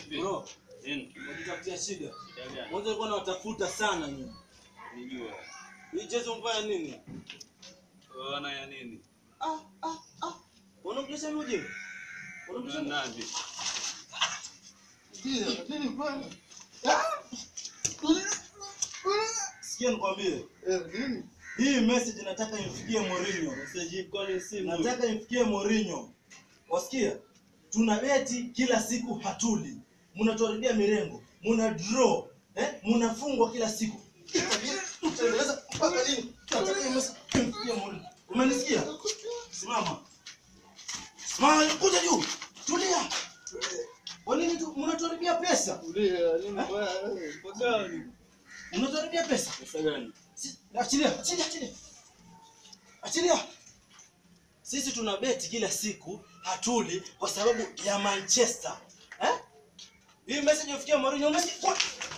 Bro, Nini? unajitafutia shida. Shida gani? Mwanzo alikuwa anawatafuta sana nyinyi. Nijua. Hii jezi umfanya nini? Wana ya nini? Ah, ah, ah. Unamjesha mje? Unamjesha Una nani? Ndio, nini bwana? Sikia nikwambie. Eh, nini? Hii message nataka imfikie Mourinho. Message kwani simu. Nataka imfikie Mourinho. Wasikia? Tuna beti kila siku hatuli. Mnatuharibia mirengo. Muna draw. Eh? Mnafungwa kila siku. Tutaendeleza mpaka lini? Nataka hii message imfikie Mourinho. Umenisikia? Simama. Simama, kuja juu. Tulia. Kwa nini tu mnatuharibia pesa? Ndio, nini bwana? Pagani. Mnatuharibia pesa. Pesa gani? Si- Achilia, achilia, achilia. Achilia. Sisi tuna beti kila siku hatuli kwa sababu ya Manchester. Eh? Hii message ifikia Mourinho umesikia?